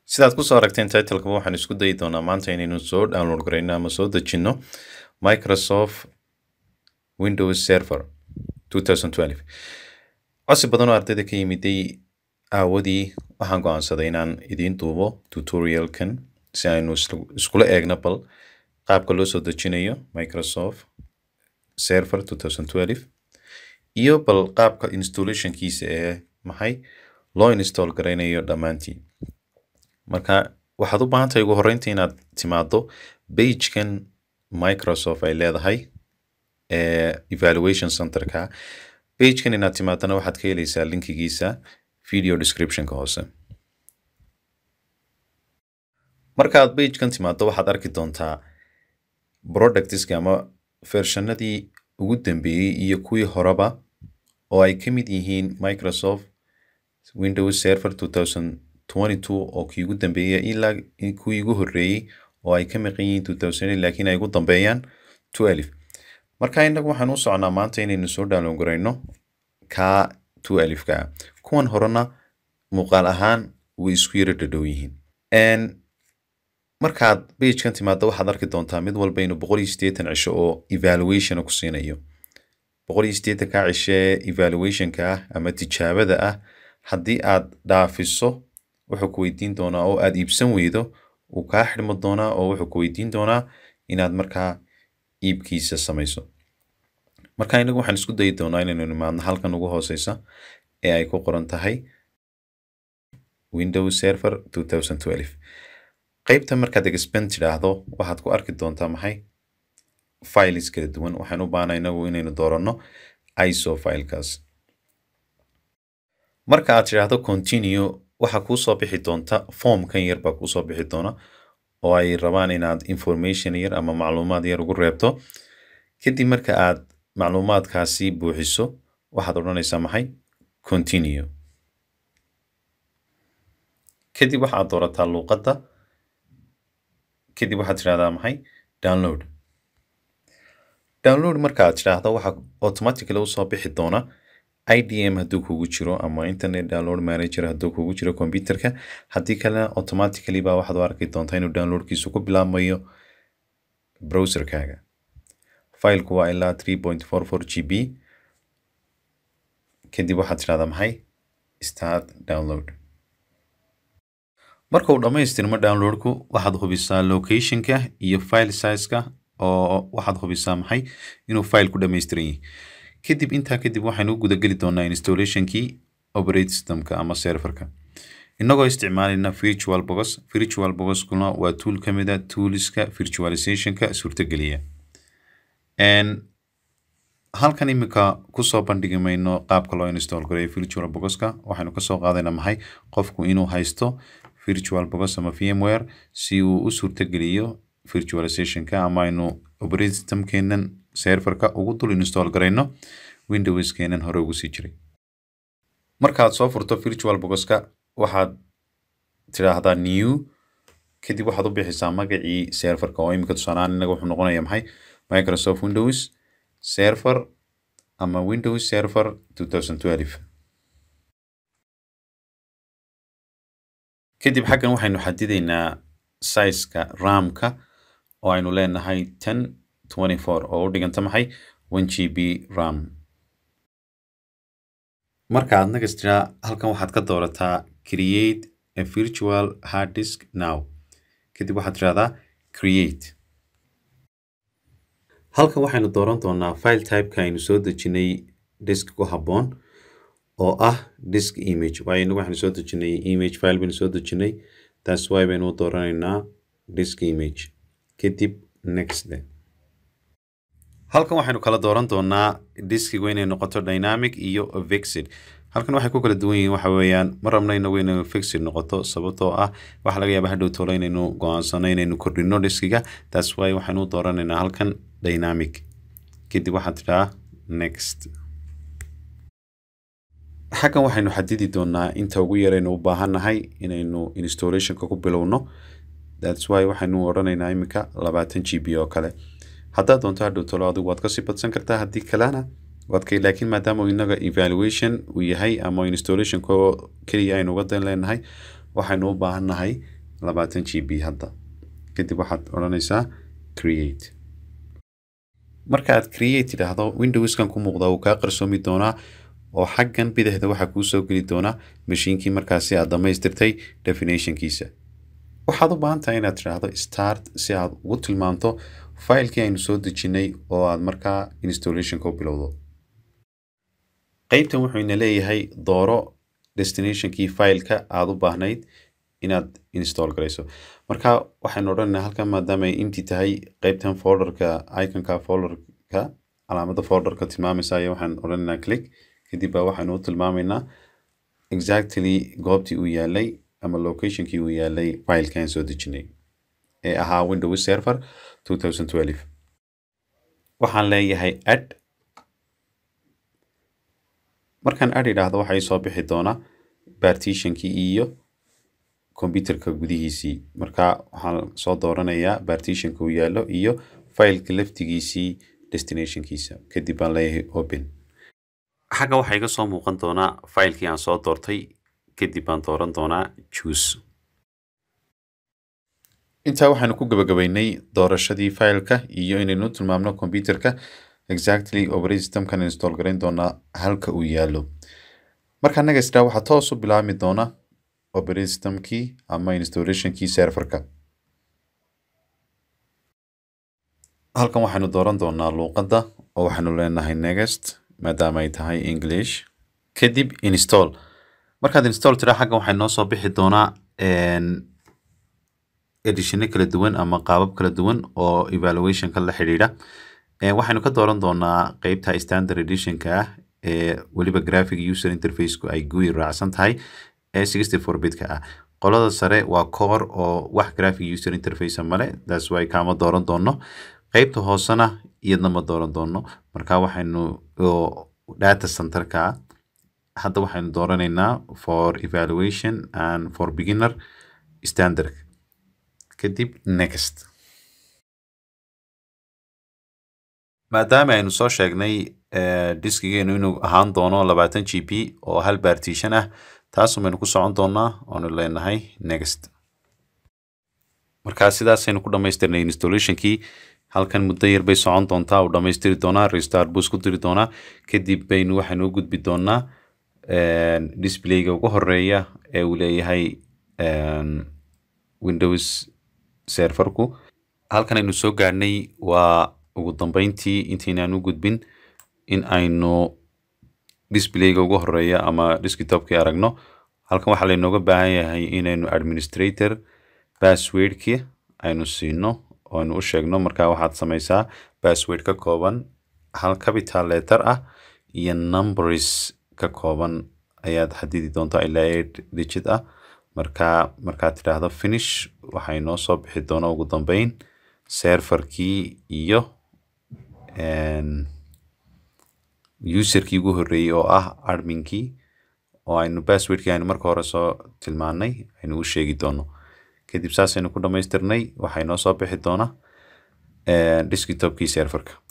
sidaad kusoo aragteen titleka waxaan isku dayi doonaa maanta inaynu soo download garayno ama soo dejino microsoft windows server 2012 codsi badan oo ardayda ka yimiday aawadii waxaan go-aansaday inaan idiin duubo tutorialkan si aynu isla- iskula eegno bal qaabka loo soo dejinayo microsoft server 2012 iyo bal qaabka installationkiisa ee maxay loo install garaynayo dhammaantiin marka waxaad u baahan tahay ugu horreynta inaad timaado pagekan microsoft ay leedahay ee evaluation centerka pagekan inaad timaadana waxaad ka helaysaa linkigiisa video descriptionka hoose markaad pagekan timaado waxaad arki doontaa productska ama fershanadii ugu dambeeyey iyo kuwii horeba oo ay ka mid yihiin microsoft windows server 2022 oo kii ugu dambeeyay ilaa kuwii ugu horreeyey oo ay ka maqan yihiin 2000 laakiin ay ugu dambeeyaan 12 marka innagu waxaan u socnaa maanta inaynu soo download garayno ka 12 ka ah. kuwan horena muuqaal ahaan way isku yara dhadhow yihiin En, markaad pagekan timaado waxaad arki doontaa mid walba inuu boqol iyo siddeetan cisho oo evaluation ku siinayo boqol iyo siddeetan ka cisho ee evaluationka ah ama tijaabada ah haddii aad dhaafiso wuxuu ku weydiin doonaa oo aad iibsan weydo uu kaa xidhmo doonaa oo wuxuu ku weydiin doonaa inaad markaa iibkiisa samayso marka inagu waxaan isku dayi doonaa inaynu nimaadno halkan ugu hooseysa ee ay ku qoran tahay windows server 2012 qaybta markaad expand tidhaahdo waxaad ku arki doontaa maxay files kala duwan waxaan u baahnaa inagu inaynu dooranno iso filekaas marka aad tidhaahdo continue waxaa kuu soo bixi doonta formkan yar baa kuu soo bixi doona oo ay rabaan inaad information yar ama macluumaad yar ugu reebto kadib marka aad macluumaadkaasi buuxiso waxaad odhanaysaa maxay continue kadib waxaad doorataa luuqadda kadib waxaad tidhahdaa maxay download download marka aad tidhaahdo waxaa automatically usoo bixi doona idm hadduu kugu jiro ama internet download manager hadduu kugu jiro computerka haddii kalena automatically baa waxaad u arki doontaa inuu downloadkiisu ku bilaabmayo browserkaaga fileku waa ilaa 3.44 gb kadib waxaad tidhahdaa maxay start download marka uu dhammaystirmo downloadku waxaad hubisaa locationka iyo file sizeka oo waxaad hubisaa maxay inuu file ku dhammaystiran yahay kadib intaa kadib waxaynu u gudageli doonaa installationkii operate systemka ama serverka inagoo isticmaalayna virtual box virtual boxkuna waa tool ka mid a toolska virtualizationka suurtageliya En, halkan imika kusoo bandhigi mayno qaabka loo install gareeyo virtual boxka waxaynu kasoo qaadayna maxay qofku inuu haysto virtual box ama vmware si uu u suurtageliyo virtualizationka ama aynu operating systemkeenan serverka ugu dul install garayno windowskeenan hore ugu sii jiray markaad soo furto virtual boxka waxaad tidhaahdaa new kadib waxaad u bixisaa magacii serverka oo imika tusaalehaan inaga wuxuu noqonaya maxay microsoft windows server ama windows server 2012 kadib xaggan waxaynu xadidaynaa sizeka ramka oo aynu leenahay 1024 oo u dhiganta maxay 1 gb ram marka aad nagas tiraa halkan waxaad ka doorataa create a virtual hard disk now kadib waxaad tirahdaa create halkan waxaynu dooran doonaa file typeka aynu soo dejinay disk ku habboon oo ah disk image waayo inagu waxaynu soo dejinay image file baynu soo dejinay taas waay baynu u dooranaynaa disk image kadib next halkan waxaynu kala dooran doonaa diskigu inay noqoto dynamic iyo fixed halkan waxay ku kala duwan yihiin waxa weeyaan ma rabno inagu inay fixed noqoto sababtoo ah waxaa laga yaabaa hadhow tolo inaynu go-aansano inaynu kordhino diskiga taas waay waxaynu u dooranaynaa halkan dynamic kadib waxaad tidhaha next xaggan waxaynu xadidi doonaa inta ugu yaraynu u baahannahay inaynu installationka ku bilowno thats why waxaynu odhanaynaa imika labaatan g b oo kale haddaad doonto hadhow talo adigu waad kasii badsan kartaa haddii kalena waad ka laakiin maadaama uu inaga evaluation uu yahay ama installation ko keliya aynu uga dan leenahay waxaynu u baahannahay labaatan g b hadda kadib waxaad odhanaysaa create marka aad create idhaahdo windowskan ku muuqda uu kaa qarsoomi doonaa oo xaggan bidixda waxaa kuu soo geli doonaa mashiinkii markaasi aad dhammaystirtay definitionkiisa waxaad u baahan tahay inaad tidhaahdo start si aad ugu tilmaamto failkii aynu soo dejinnay oo aad markaa installationka u bilowdo qeybtan wuxuu ina leeyahay dooro destinationkii fileka aad u baahnayd inaad install garayso marka waxaynu odhanaynaa halkan maadaama ay inti tahay qeybtan folderka iconka folderka calaamada folderka tilmaamaysa ayaa waxaan odhanaynaa click kadib baa waxaynu u tilmaamaynaa exactly goobtii uu yaalay ama locationkii uu yaalay filekan soo dejinay ee ahaa windows server 2012 waxaan leeyahay add markaan add idhaahdo waxay soo bixi doonaa partitionkii iyo computerka gudihiisii marka waxaan soo dooranayaa partitionka uu yaallo iyo fileka laftigiisii destinationkiisa kadib baan leeyahay open xagga waxaa iga soo muuqan doonaa filekii aan soo doortay kadib baan dooran doonaa juice intaa waxaanu ku gabagabaynay doorashadii fileka iyo inaynu tilmaamno computerka exactly operating systemkan install garayn doonaa halka uu yaallo marka naga isdhaa waxaa toos u bilaabmi doona operating systemkii ama installationkii serverka halkan waxaynu dooran doonaa luuqadda oo waxaynu leenahay next maadaama ay tahay english kadib install markaad install tiraa xaggan waxay noo soo bixi doonaa edishino kala duwan ama qaabab kala duwan oo evaluationka la xidhiidha waxaynu ka dooran doonaa qeybta standard editionka ah ee weliba graphic user interfaceku ay gui raacsan tahay ee sixty four bitka ah qolada sare waa core oo wax graphic user interface male that's why kaama dooran doono qeybta hoosena iyadna ma dooran doono marka waxaynu data centerka hadda waxaynu dooranaynaa for evaluation and for beginner standard kadib next maadaama aynu soo sheegnay diskigeenu inuu ahaan doono labaatan g b oo hal partition ah taasum baynu ku socon doonaa oonu leenahay next markaa sidaasaynu ku dhammaystirnay installationkii halkan muddo yar bay socon doontaa uu dhammaystiri doonaa restart buu isku diri doonaa kadib baynu waxaynu u gudbi doonaa displayga ugu horeeya ee uu leeyahay windows serverku halkan aynu soo gaadhnay waa ugu dambeyntii intaynaan u gudbin in aynu displayga ugu horeeya ama desktopkii aragno halkan waxaa laynooga baahan yahay inaynu administrator passwordkii aynu siino oo aynu u sheegno markaa waxaad samaysaa password ka kooban hal capital letter ah iyo numbers ka kooban ayaad xadidi doontaa ilaa eight digit ah markaa markaad tidhaahdo finish waxay noo soo bixi doona ugu dambeyn serverkii iyo userkii ugu horreeyey oo ah adminkii oo aynu passwordkii aynu marka hore soo tilmaanay aynu u sheegi doono kadib saasaynu ku dhammaystirnay waxay noo soo bixi doona desktopkii serverka